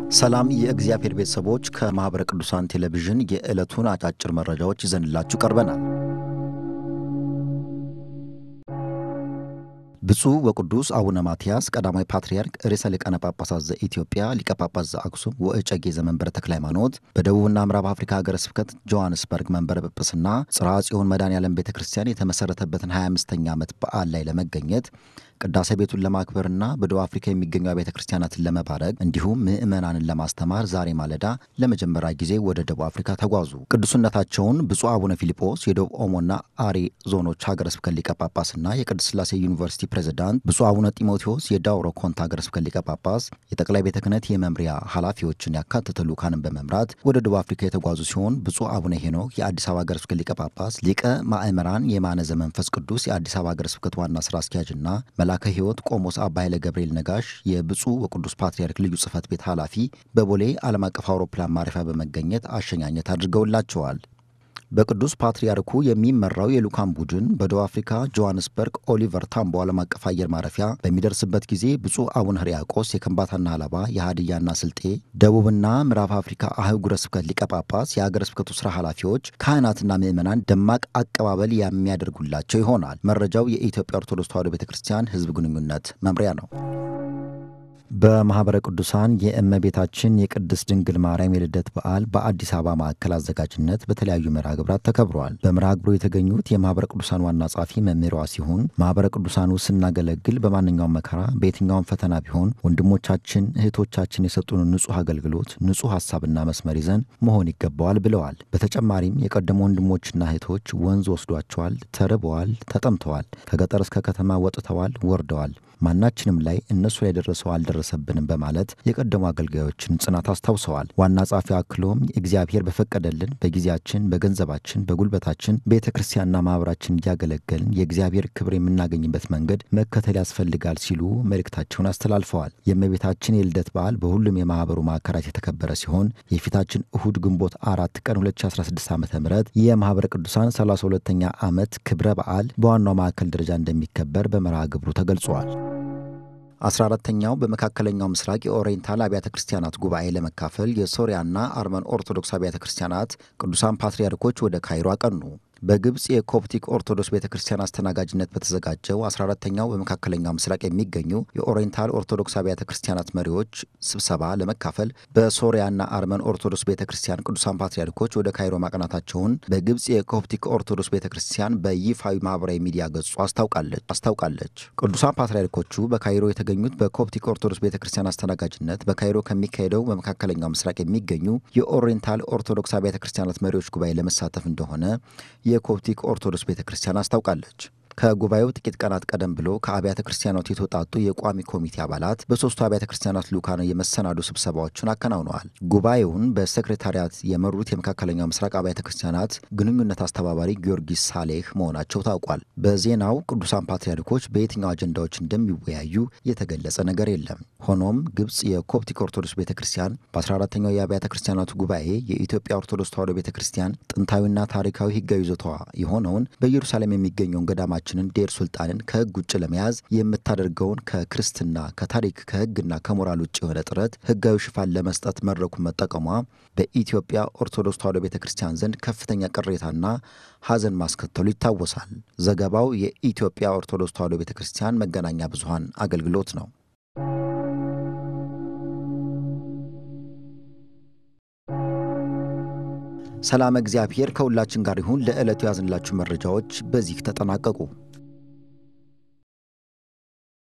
ሰላም የእግዚአብሔር ቤተሰቦች፣ ከማኅበረ ቅዱሳን ቴሌቪዥን የዕለቱን አጫጭር መረጃዎች ይዘንላችሁ ቀርበናል። ብፁዕ ወቅዱስ አቡነ ማትያስ ቀዳማዊ ፓትርያርክ ርዕሰ ሊቃነ ጳጳሳት ዘኢትዮጵያ ሊቀ ጳጳስ ዘአክሱም ወእጨጌ ዘመንበረ ተክለ ሃይማኖት በደቡብና ምዕራብ አፍሪካ ሀገረ ስብከት ጆሐንስበርግ መንበረ ጵጵስና ጽርሐ ጽዮን መድኃኔዓለም ቤተ ክርስቲያን የተመሠረተበትን 25ኛ ዓመት በዓል ላይ ለመገኘት ቅዳሴ ቤቱን ለማክበርና በደቡብ አፍሪካ የሚገኙ ቤተ ክርስቲያናትን ለመባረክ እንዲሁም ምዕመናንን ለማስተማር ዛሬ ማለዳ ለመጀመሪያ ጊዜ ወደ ደቡብ አፍሪካ ተጓዙ። ቅዱስነታቸውን ብፁዕ አቡነ ፊልጶስ የደቡብ ኦሞና አሪ ዞኖች ሀገረ ስብከት ሊቀ ጳጳስና የቅድስት ሥላሴ ዩኒቨርሲቲ ፕሬዝዳንት፣ ብፁዕ አቡነ ጢሞቴዎስ የዳውሮ ኮንታ ሀገረ ስብከት ሊቀ ጳጳስ፣ የጠቅላይ ቤተ ክህነት የመምሪያ ኃላፊዎችን ያካተተ ልዑካንን በመምራት ወደ ደቡብ አፍሪካ የተጓዙ ሲሆን ብፁዕ አቡነ ሄኖክ የአዲስ አበባ ሀገረ ስብከት ሊቀ ጳጳስ፣ ሊቀ ማእምራን የማነ ዘመንፈስ ቅዱስ የአዲስ አበባ ሀገረ ስብከት ዋና ስራ አስኪያጅና መላከ ሕይወት ቆሞስ አባ ኃይለ ገብርኤል ነጋሽ የብፁዕ ወቅዱስ ፓትርያርክ ልዩ ጽሕፈት ቤት ኃላፊ በቦሌ ዓለም አቀፍ አውሮፕላን ማረፊያ በመገኘት አሸኛኘት አድርገውላቸዋል። በቅዱስ ፓትርያርኩ የሚመራው የልዑካን ቡድን በደቡብ አፍሪካ ጆሐንስበርግ ኦሊቨር ታምቦ ዓለም አቀፍ አየር ማረፊያ በሚደርስበት ጊዜ ብፁዕ አቡነ ሕርያቆስ የከምባታና ሀላባ የሀዲያና ስልጤ ደቡብና ምዕራብ አፍሪካ አህጉረ ስብከት ሊቀ ጳጳስ የሀገረ ስብከቱ ስራ ኃላፊዎች፣ ካህናትና ምዕመናን ደማቅ አቀባበል የሚያደርጉላቸው ይሆናል። መረጃው የኢትዮጵያ ኦርቶዶክስ ተዋሕዶ ቤተ ክርስቲያን ሕዝብ ግንኙነት መምሪያ ነው። በማኅበረ ቅዱሳን የእመቤታችን የቅድስት ድንግል ማርያም የልደት በዓል በአዲስ አበባ ማዕከል አዘጋጅነት በተለያዩ መርሃ ግብራት ተከብረዋል። በመርሃ ግብሩ የተገኙት የማኅበረ ቅዱሳን ዋና ጸሐፊ መምህሯ ሲሆን ማኅበረ ቅዱሳኑ ስናገለግል በማንኛውም መከራ በየትኛውም ፈተና ቢሆን ወንድሞቻችን እህቶቻችን የሰጡን ንጹሕ አገልግሎት ንጹሕ ሐሳብና መስመር ይዘን መሆን ይገባዋል ብለዋል። በተጨማሪም የቀደሙ ወንድሞችና እህቶች ወንዝ ወስዷቸዋል፣ ተርበዋል፣ ተጠምተዋል፣ ከገጠር እስከ ከተማ ወጥተዋል፣ ወርደዋል ማናችንም ላይ እነሱ ላይ ደረሰው አልደረሰብንም በማለት የቀደሙ አገልጋዮችን ጽናት አስታውሰዋል። ዋና ጸሐፊ አክሎም እግዚአብሔር በፈቀደልን በጊዜያችን፣ በገንዘባችን፣ በጉልበታችን ቤተ ክርስቲያንና ማኅበራችን እያገለገልን የእግዚአብሔር ክብር የምናገኝበት መንገድ መከተል ያስፈልጋል ሲሉ መልእክታቸውን አስተላልፈዋል። የእመቤታችን የልደት በዓል በሁሉም የማኅበሩ ማዕከላት የተከበረ ሲሆን የፊታችን እሁድ ግንቦት አራት ቀን 2016 ዓ ም የማኅበረ ቅዱሳን 32ኛ ዓመት ክብረ በዓል በዋናው ማዕከል ደረጃ እንደሚከበር በመርሃ ግብሩ ተገልጿል። አስራ አራተኛው በመካከለኛው ምስራቅ የኦሪየንታል አብያተ ክርስቲያናት ጉባኤ ለመካፈል የሶሪያና አርመን ኦርቶዶክስ አብያተ ክርስቲያናት ቅዱሳን ፓትርያርኮች ወደ ካይሮ አቀኑ። በግብፅ የኮፕቲክ ኦርቶዶክስ ቤተ ክርስቲያን አስተናጋጅነት በተዘጋጀው 14ተኛው በመካከለኛው ምስራቅ የሚገኙ የኦሪየንታል ኦርቶዶክስ አብያተ ክርስቲያናት መሪዎች ስብሰባ ለመካፈል በሶሪያና አርመን ኦርቶዶክስ ቤተ ክርስቲያን ቅዱሳን ፓትርያርኮች ወደ ካይሮ ማቅናታቸውን በግብፅ የኮፕቲክ ኦርቶዶክስ ቤተ ክርስቲያን በይፋዊ ማህበራዊ ሚዲያ ገጹ አስታውቃለች አስታውቃለች። ቅዱሳን ፓትርያርኮቹ በካይሮ የተገኙት በኮፕቲክ ኦርቶዶክስ ቤተ ክርስቲያን አስተናጋጅነት በካይሮ ከሚካሄደው በመካከለኛው ምስራቅ የሚገኙ የኦሪየንታል ኦርቶዶክስ አብያተ ክርስቲያናት መሪዎች ጉባኤ ለመሳተፍ እንደሆነ የኮፕቲክ ኦርቶዶክስ ቤተ ክርስቲያን አስታውቃለች። ከጉባኤው ጥቂት ቀናት ቀደም ብሎ ከአብያተ ክርስቲያናት የተውጣጡ የቋሚ ኮሚቴ አባላት በሶስቱ አብያተ ክርስቲያናት ልዑካን የመሰናዱ ስብሰባዎችን አከናውነዋል። ጉባኤውን በሴክሬታሪያት የመሩት የመካከለኛው ምስራቅ አብያተ ክርስቲያናት ግንኙነት አስተባባሪ ጊዮርጊስ ሳሌህ መሆናቸው ታውቋል። በዜናው ቅዱሳን ፓትርያርኮች በየትኛው አጀንዳዎች እንደሚወያዩ የተገለጸ ነገር የለም። ሆኖም ግብፅ የኮፕቲክ ኦርቶዶክስ ቤተ ክርስቲያን በ14ተኛው የአብያተ ክርስቲያናቱ ጉባኤ የኢትዮጵያ ኦርቶዶክስ ተዋሕዶ ቤተ ክርስቲያን ጥንታዊና ታሪካዊ ሕጋዊ ይዞታዋ የሆነውን በኢየሩሳሌም የሚገኘውን ገዳማ ችንን ዴር ሱልጣንን ከሕግ ውጭ ለመያዝ የምታደርገውን ከክርስትና ከታሪክ ከሕግና ከሞራል ውጭ የሆነ ጥረት ሕጋዊ ሽፋን ለመስጠት መድረኩን መጠቀሟ በኢትዮጵያ ኦርቶዶክስ ተዋሕዶ ቤተ ክርስቲያን ዘንድ ከፍተኛ ቅሬታና ሐዘን ማስከተሉ ይታወሳል። ዘገባው የኢትዮጵያ ኦርቶዶክስ ተዋሕዶ ቤተ ክርስቲያን መገናኛ ብዙኃን አገልግሎት ነው። ሰላም እግዚአብሔር ከሁላችን ጋር ይሁን። ለዕለቱ ያዝንላችሁ መረጃዎች በዚህ ተጠናቀቁ።